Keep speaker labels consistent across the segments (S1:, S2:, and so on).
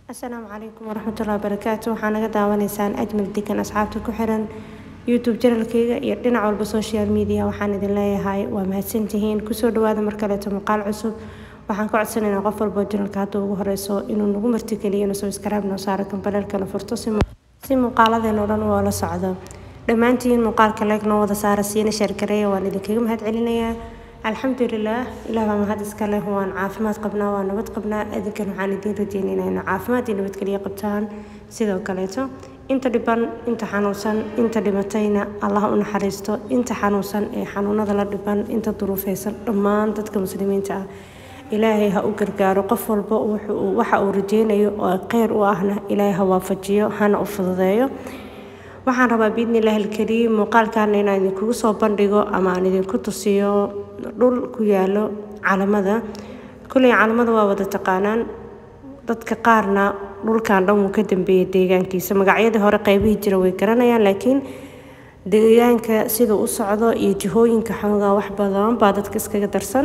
S1: asalaamu calaykum waraxmatullahi wabarakaatu waxaa naga daawanaysaan ajmal degan asxaabta ku xiran youtube janalkeyga iyo dhinac walba social media waxaan idin leeyahay waa mahadsantihiin kusoo dhawaada mar kaleeto muuqaal cusub waxaan ka codsanaynaa qof walbo janalka hadda ugu horeyso inuu nagu martigeliyo inuu subscribe noo saaro kambalelkana furto si muuqaaladeena o dhan oo la socdo dhammaantiin muuqaalka leeg noo wada saara siina sheergareeya waan idinkaga mahad celinayaa alxamdulilah ilaah baa mahad iska leh waan caafimaad qabnaa waa nabad qabnaa adinkan waxaan idiin rajeynaynaa inuu caafimaad iyo nabadgelyo qabtaan sidoo kaleeto inta dhiban inta xanuunsan inta dhimatayna allah u naxariisto inta xanuunsan ee xanuunada la dhiban inta duruufeysan dhammaan dadka muslimiinta ah ilaahay ha u gargaaro qof walba waxa uu rajeynayo oo kheyr u ahna ilaahay ha waafajiyo hana u fududeeyo waxaan rabaa biidnillahi alkariim muuqaalkaana inaan idinkugu soo bandhigo ama aan idinku tusiyo dhul ku yaalo calamada kulley calamada waa wada taqaanaan dadka qaarna dhulkan dhan wuu ka dambeeyay deegaankiisa magacyadii hore qaybihii jira way garanayaan laakiin deegaanka sida u socdo iyo jihooyinka xoogaa wax badan baa dadka iskaga darsan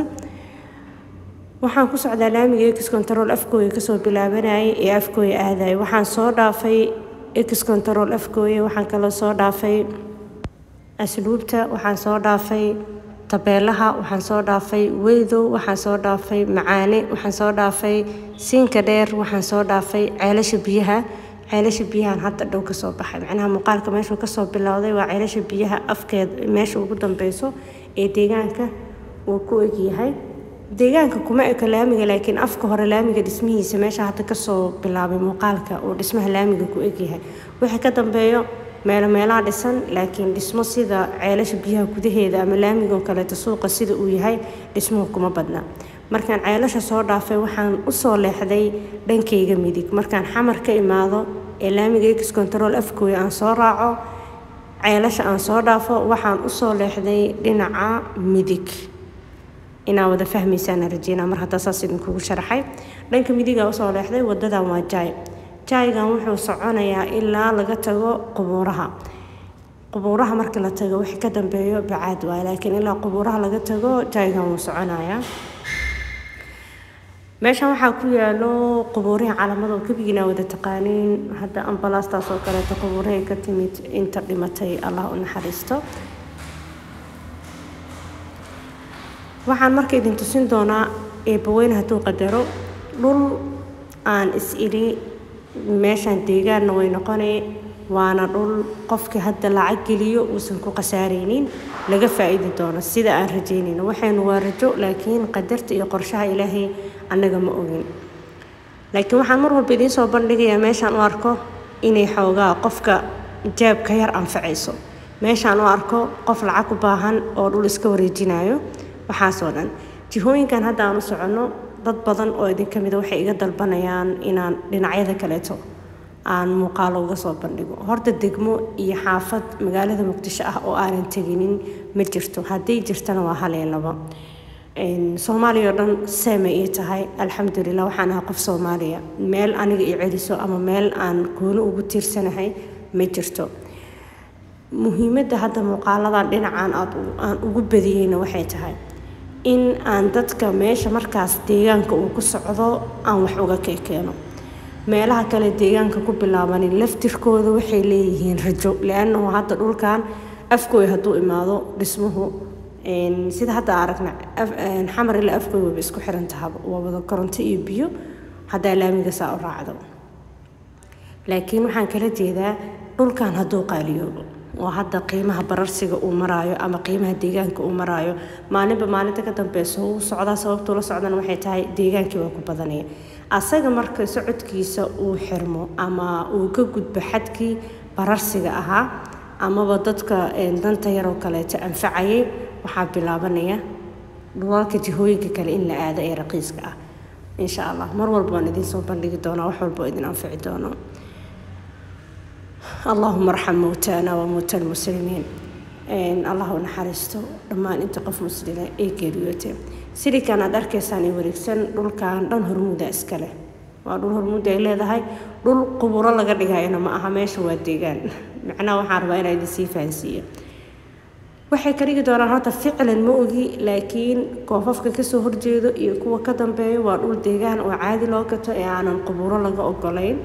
S1: waxaan ku socdaa laamiga ex control afkooya kasoo bilaabanayay ee afkooya aadaya waxaan soo dhaafay ex control afkooya waxaan kaloo soo dhaafay asluubta waxaan soo dhaafay tabeelaha waxaan soo dhaafay weydow waxaan soo dhaafay macaane waxaan soo dhaafay siinka dheer waxaan soo dhaafay ceelasha biyaha ceelasha biyahan hadda dhow kasoo baxay macnaha muuqaalka meeshuu kasoo bilowday waa ceelasha biyaha afkeed meesha ugu dambeyso ee deegaanka uu ku egyahay deegaanka kuma eko laamiga laakiin afka hore laamiga dhismihiisa meesha hadda kasoo bilaabay muuqaalka uu dhismaha laamiga ku egyahay wixii ka dambeeyo meelo meelaha dhisan laakiin dhismo sida ceelasha biyaha gudaheeda ama laamigo kaleeto suuqa sida uu yahay dhismuhu kuma badna markaan ceelasha soo dhaafay waxaan usoo leexday dhankayga midig markaan xamar ka imaado ee laamiga ex control afkooya aan soo raaco ceelasha aan soo dhaafo waxaan usoo leexday dhinaca midig inaa wada fahmaysaana rajeynaa mar haddaa saas idinkugu sharaxay dhanka midigaa usoo leexday wadadan waa jaay jaaygan wuxuu soconayaa ilaa laga tago qubuuraha qubuuraha marka la tago wixii ka dambeeyo bacaad waay laakiin ilaa qubuuraha laga tago jaaygan wuu soconayaa meeshan waxaa ku yaalo qubuurihii calamada oo kebigiina wada taqaaniin hadda ambalaastaas oo kaleeto qubuurahay ka timid inta dhimatay allah u naxariisto waxaan marka idin tusin doonaa eebbaweyne hadduu qadaro dhul aan is idhi meeshaan deegaanna way noqonay waana dhul qofkii hadda lacag geliyo uusan ku khasaaraynin laga faa-iidi doono sida aan rajeynayno waxaynu waa rajo laakiin qadarta iyo qorshaha ilaahay annaga ma ogin laakiin waxaan mar walba idiin soo bandhigayaa meeshaan u arko inay xoogaa qofka jaabka yar anfacayso meeshaan u arko qof lacag u baahan oo dhul iska wareejinayo waxaasoo dhan jihooyinkan hadda aan u soconno dad badan oo idinka mida waxay iga dalbanayaan inaan dhinacyada kaleeto aan muuqaalo uga soo bandhigo horta degmo iyo xaafad magaalada muqdisho ah oo aanan teginin ma jirto hadday jirtana waa hal iyo labo soomaaliya oo dhan seema ii tahay alxamdulilah waxaan ahaa qof soomaaliya meel aniga i celiso ama meel aan gooni ugu tiirsanahay ma jirto muhiimadda hadda muuqaaladan dhinacan aan ugu badiyeyna waxay tahay in aan dadka meesha markaas deegaanka uu ku socdo aan wax uga keekeeno meelaha kale deegaanka ku bilaabanin laftirkooda waxay leeyihiin rajo liannahu hadda dhulkan afkooy hadduu imaado dhismuhu sida hadda aragna xamar ilaa afkooy waba isku xiran tahaba waa wada koronto iyo biyo haddaa laamiga saa u raacdo laakiin waxaan kala jeedaa dhulkan hadduu qaaliyoobo oo hadda qiimaha bararsiga uu maraayo ama qiimaha deegaanka uu maraayo maalinba maalinta ka dambeysa uu socdaa sababtuu la socdana waxay tahay deegaankii waa ku badanaya asaga marka socodkiisa uu xirmo ama uu ka gudbo xadkii bararsiga ahaa amaba dadka danta yaroo kaleeto anfacayay waxaa bilaabanaya dhulalka jihooyinka kale in la aado ee raqiiska ah insha allah mar walba waan idiin soo bandhigi doonaa wax walba oo idin anfici doono allahuma arxam mowtaana wa mowta almuslimiin allah u naxariisto dhammaan inta qof muslima ee geeriyootay silikan aad arkaysaan ee wareegsan dhulkan dhan hormuuda iskale waa dhul hormuuda ay leedahay dhul quburo laga dhigayana ma aha meesha waa deegaan macnaha waxaan rabaa inaa idin sii fahansiiyo waxay ka dhigi doonaan horta ficlan ma ogi laakiin koofafka kasoo horjeedo iyo kuwa ka dambeeya waa dhul deegaan oo caadi loo gato ee aanan qubuuro laga ogolayn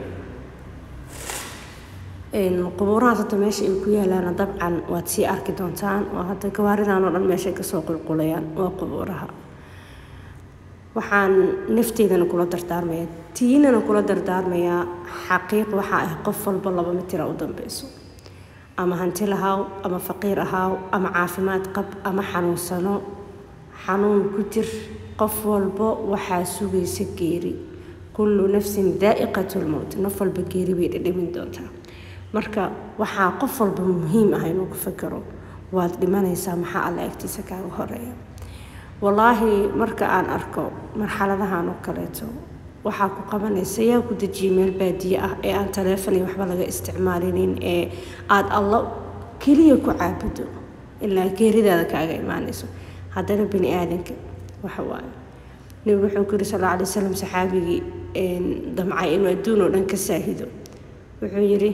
S1: qubuurahaas hadda meesha ay ku yaalaana dabcan waad sii arki doontaan oo hadda gawaaridan oo dhan meeshay kasoo qulqulayaan waa qubuuraha waxaan nafteedana kula dardaarmaya tiinana kula dardaarmayaa xaqiiq waxaa ah qof walba laba mitira u dambeyso ama hanti lahaaw ama faqiir ahaaw ama caafimaad qab ama xanuunsano xanuun ku jir qof walba waxaa sugaysa geeri kullu nafsin daa'iqatu lmowt naf walba geeri bay dhadhamin doontaa marka waxaa qof walba muhiim ah inuu ku fakero waad dhimanaysaa maxaa alla agtiisa kaaga horeeya wallaahi marka aan arko marxaladahan oo kaleeto waxaa ku qabanaysa yaa ku dejiyay meel baadiye ah ee aan taleefon iyo waxba laga isticmaalinin ee aada alla keliya ku caabudo ilaa geeridaada kaaga imaanayso haddana bani aadanka waxa waaye nebigu wuxuu ku yiri sal alla alay wasalam saxaabigii damcay inuu adduun oo dhan ka saahido wuxuu yidhi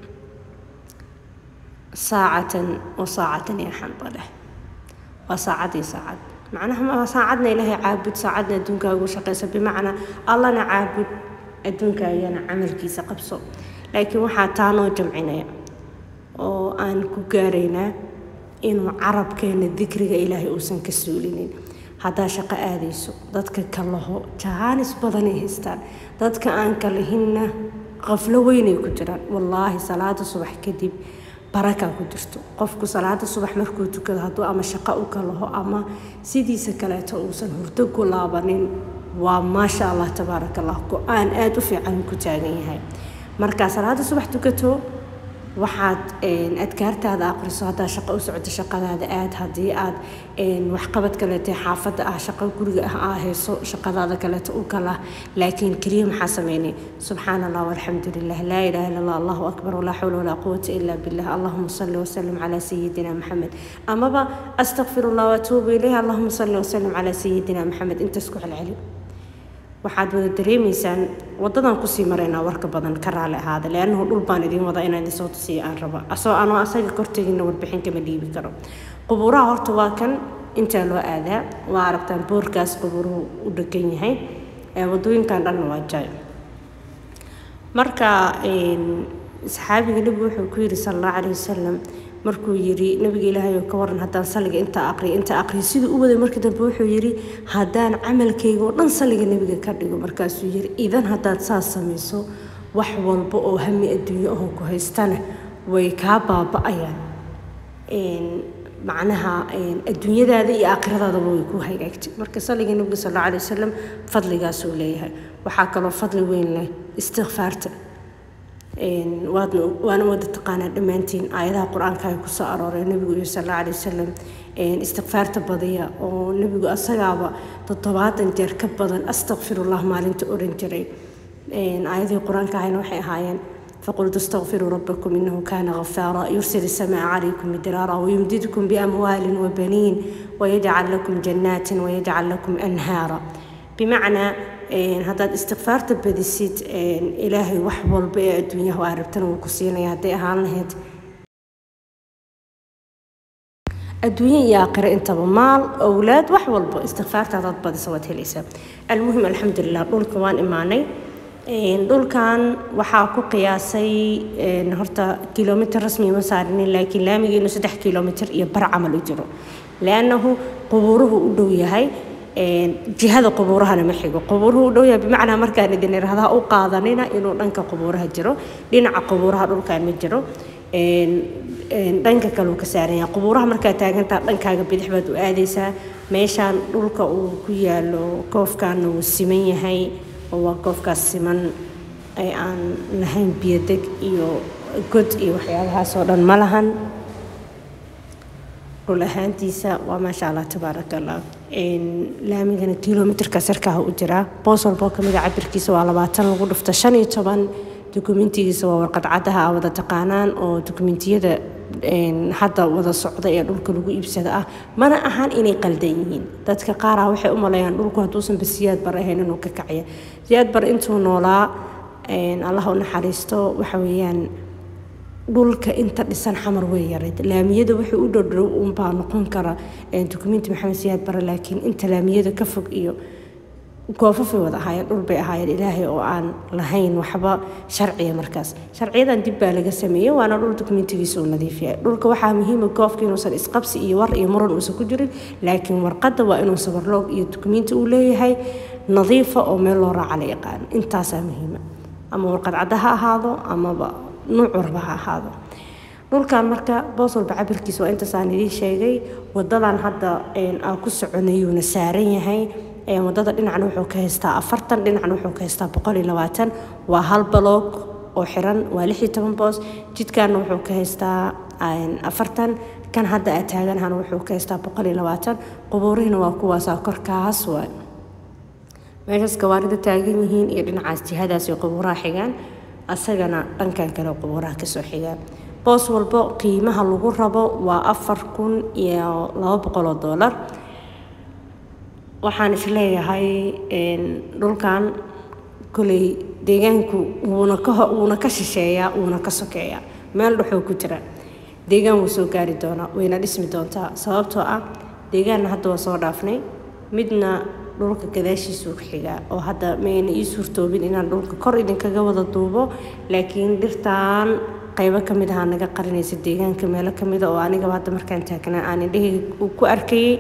S1: saacatan wa saacatan yaa xanbaleh waa saacad iyo saacad macnaha saacadna ilaahay caabud saacadna adduunkaagu shaqaysa bimacnaa allana caabud adduunkaagana camalkiisa qabso laakiin waxaa taa noo jamcinaya oo aan ku gaaraynaa inuu carabkeena dikriga ilaahay uusan ka suulinin haddaa shaqo aadayso dadka kalaho jahaanis badanay haystaan dadka aan kalahinna qaflo weynay ku jiraan wallaahi salaada subax kadib barakaa ku jirto qofku salaada subax markuu tukado hadduu ama shaqo u kalaho ama sidiisa kaleeto uusan hurdo ku laabanin waa maasha allah tabaaraka allah go-aan aada u fiican ku taagan yahay markaa salaada subax tukato waxaad adkaartaada aqriso haddaa shaqo u socoto shaqadaada aad haddii aad waxqabad kaleete xaafadda ah shaqo guriga ah aa hayso shaqadaada kaleeto u kala laakiin keliya maxaa sameynay subxaan allah walxamdu lilah laa ilaha illa allah allahu akbar walaa xawla walaa quwata ila billah allahuma salli wasalim calaa sayidina maxamed amaba astaqfir allah waatuubu ilayh allahuma salli wasalim calaa sayidina maxamed intaas ku celceli waxaad wada dareemaysaan wadadan kusii maraynaa warka badan ka raali ahaada leannahu dhul baan idiin wadaa inaan idinsoo tusiya aan raba asoo anoo asaga korteginna warbixin kama dhiibi karo qubuuraha horta waa kan intaa loo aadaa waa aragtaan boorkaas qubuuruhu u dhegan yahay wadooyinkan dhanna waa jaay marka saxaabiga nebigu wuxuu ku yidhi sala allahu calayhi wasalam markuu yidhi nabiga ilaahay oo ka waran haddaan saliga intaa aqriya intaa aqriya siduu u waday markii dambe wuxuu yidhi haddaan camalkayga oo dhan saliga nebiga ka dhigo markaasuu yidhi idan haddaad saas samayso wax walba oo hami adduunyo ahoo ku haystana way kaa baaba-ayaan macnaha adduunyadaada iyo aakhiradaadaba way ku hagaagtay marka saliga nebiga sal alla alay wasalam fadligaasuu leeyahay waxaa kaloo fadli weyn leh istikfaarta waadna waana wada taqaanaa dhammaantiin aayadaha qur-aanka ay kusoo arooreen nebigu iyo sal alla alay wasalam istikfaarta badiya oo nebigu asagaaba toddobaatan jeer ka badan astakfirullah maalinta oran jiray aayadihii qur-aanka ahayna waxay ahaayeen فقلت استغفروا ربكم إنه كان غفارا يرسل السماء عليكم مدرارا ويمددكم بأموال وبنين ويجعل لكم جنات ويجعل لكم أنهارا بمعنى haddaad istikfaarta badisid ilaahay wax walba ee adduunyaha aa rabtana wuu ku siinaya hadday ahaan lahayd adduunye iyo aakhiro intaba maal owlaad wax walba istikfaarta haddaad badisa waad helaysaa almuhim alxamdulilah dhulka waan imaanay dhulkan waxaa ku qiyaasay horta kilomitr rasmi ma saarinin laakiin laamiga inuu saddex kilomitr iyo bar camal u jiro liannahu qubuuruhu u dhow yahay jihada qubuurahana ma xigo qubuuruhu u dhow yahay bimacnaa markaan idin irahdaa u qaadanina inuu dhanka qubuuraha jiro dhinaca qubuuraha dhulkan ma jiro dhanka kale uu ka saaran yahay qubuuraha markaad taagantaa dhankaaga bidix baad u aadaysaa meeshaan dhulka uu ku yaalo koofkaana wuu siman yahay oo waa koofkaas siman ee aan lahayn biyodeg iyo god iyo waxyaabahaas oo dhan ma lahan dhul ahaantiisa waa maasha allah tabaaraka allah laamigana kilomitrka sarkaha u jiraa boos walboo kamid a cabirkiisa waa labaatan lagu dhufta shan iyo toban dukumentigiisa waa warqad caddaha a wada taqaanaan oo dukumentiyada hadda wada socda ee dhulka lagu iibsada ah mana ahan inay qaldan yihiin dadka qaarah waxay u maleeyaan dhulku hadduusanba siyaad bar ahayn inuu ka kacya siyaad bar intuu noolaa allah u naxariisto waxa weeyaan dhulka inta dhisan xamar way yarayd laamiyada wixii u dhowdhow unbaa noqon kara dukumenti maxamed siyaad bare laakiin inta laamiyada ka fog iyo goofafay wada ahaayeen dhul bay ahaayeen ilaahay oo aan lahayn waxba sharciya markaas sharciyadan dib baa laga sameeyey waana dhul dokumentigiisa uu nadiif yahay dhulka waxaa muhiima goofka inuusan isqabsi iyo war iyo muran uusan ku jirin laakiin warqadda waa inuu sabarloog iyo dokumenti uu leeyahay nadiifa oo meel loo raaca la yaqaano intaasaa muhiima ama warqad cadda ha ahaado amaba nuuc warba ha ahaado dhulkan marka boos walba cabirkiisa waa intaasaan idiin sheegay wadadan hadda aan ku soconayuuna saaran yahay wadada dhinacna wuxuu ka haystaa afartan dhinacna wuxuu ka haystaa boqol iyo labaatan waa hal baloog oo xiran waa lix iyo toban boos jidkaana wuxuu ka haystaa afartan kan hadda aa taaganahana wuxuu ka haystaa boqol iyo labaatan qubuurihina waa kuwaasaa korkaas waa meeshaas gawaarida taagan yihiin iyo dhinacaas jihadaas iyo qubuuraha xigaan asagana dhankan kale qubuuraha kasoo xigaan boos walbo qiimaha lagu rabo waa afar kun iyo laba boqol oo doolar waxaan isleeyahay dhulkan koley deegaanku wuuna ka wuuna ka shisheeyaa wuuna ka sokeeyaa meel dhexoo ku jira deegaan wuu soo gaari doonaa wayna dhismi doontaa sababtoo ah deegaanna hadda waa soo dhaafnay midna dhulka gadaashiisuu ku xigaa oo hadda mayna ii suurtoobin inaan dhulka kor idinkaga wada duubo laakiin dhirtaan qaybo ka mid ahaa naga qarinaysa deegaanka meelo ka mida oo anigaba hadda markaan taagnaa aan indhahayga ku arkayay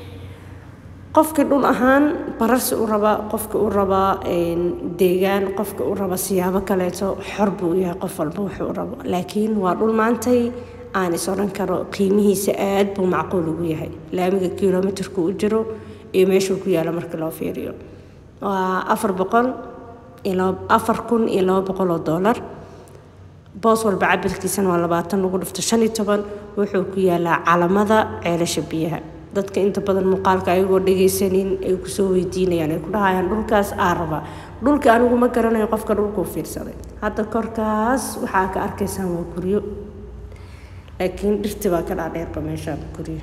S1: qofkii dhul ahaan bararsi u rabaa qofka u rabaa deegaan qofka u raba siyaabo kaleeto xor buu yahay qof walba wuxuu rabo laakiin waa dhul maantay aan is odhan karo qiimihiisa aad buu macquul ugu yahay laamiga kilomitirku u jiro iyo meeshuu ku yaalo marka loo fiiriyo waa afar boqol iyo afar kun iyo laba boqol oo doolar boos walba cabirkiisana waa labaatan lagu dhufto shan iyo toban wuxuu ku yaalaa calamada ceelasha biyaha dadka inta badan muuqaalka ayagoo dhagaysanin ay kusoo weydiinayaan ay ku dhahayaan dhulkaas aa rabaa dhulka anigu ma garanayo qofka dhulkuu fiirsaday hadda korkaas waxaa ka arkaysaan waa guryo laakiin dhirti baa ka dhaadheerba meeshaan guryo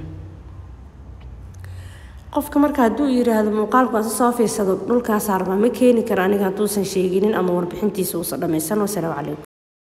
S1: qofka marka hadduu yiraahdo muuqaalku asi soo fiirsado dhulkaasaa rabaa ma keeni kara aniga hadduusan sheeginin ama warbixintiisa uusan dhammaysan wasalaamu calaykum